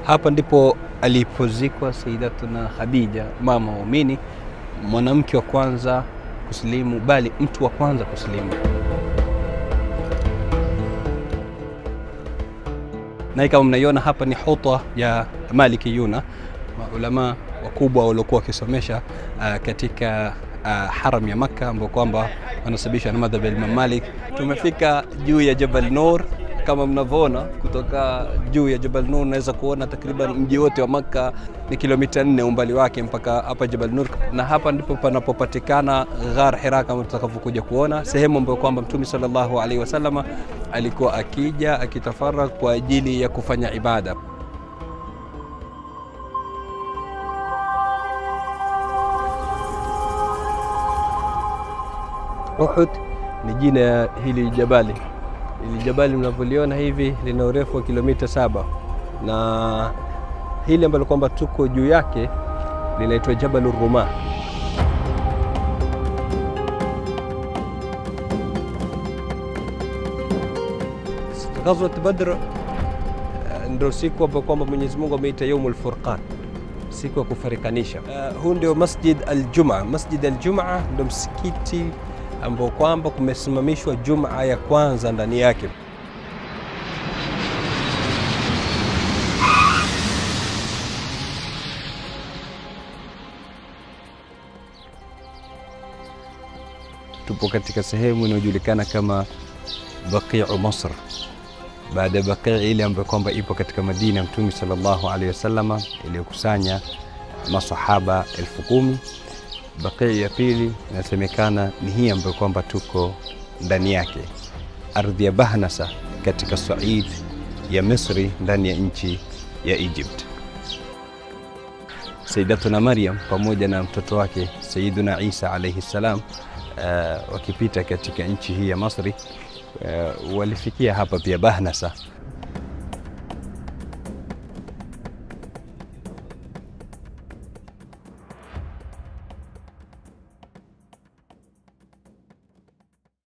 Hapa ndipo alipozikwa Sayyidatuna Khadija, mama waumini, mwanamke wa kwanza kusilimu, bali mtu wa kwanza kusilimu. Na kama mnaiona hapa ni huta ya Malikiyuna, maulama wakubwa waliokuwa wakisomesha uh, katika uh, haram ya Makka ambao kwamba wanasababishwa na madhhabi ya Imam Malik. Tumefika juu ya Jabal Nur kama mnavyoona kutoka juu ya Jabal Nur unaweza kuona takriban mji wote wa Makka ni kilomita nne umbali wake mpaka hapa Jabal Nur, na hapa ndipo panapopatikana Ghar Hira kama tutakavyokuja kuona, sehemu ambayo kwamba Mtume sallallahu alaihi wasallama alikuwa akija akitafara kwa ajili ya kufanya ibada. Uhud ni jina ya hili jabali. Hili jabali mnavyoliona hivi lina urefu wa kilomita saba na hili ambalo kwamba tuko juu yake linaitwa Jabalu Ruma. Ghazwat Badr eh, ndio siku ambayo kwamba Mwenyezi Mungu ameita Yaumul Furqan, siku ya kufarikanisha. Uh, huu ndio Masjid Al-Jumaa. Masjid Al-Jumaa ndio msikiti ambao kwamba kumesimamishwa Jumaa ya kwanza ndani yake. Tupo katika sehemu inayojulikana kama Baqiu Masr, baada ya Baqii ile ambayo kwamba ipo katika Madina ya Mtume sallallahu alaihi wasallama iliyokusanya masahaba elfu kumi. Baqii ya pili inasemekana ni hii ambayo kwamba tuko ndani yake, ardhi ya Bahnasa katika Said ya Misri, ndani ya nchi ya Egypt. Sayyidatuna Maryam pamoja na mtoto wake Sayyiduna Isa alayhi salam uh, wakipita katika nchi hii ya Masri uh, walifikia hapa pia Bahnasa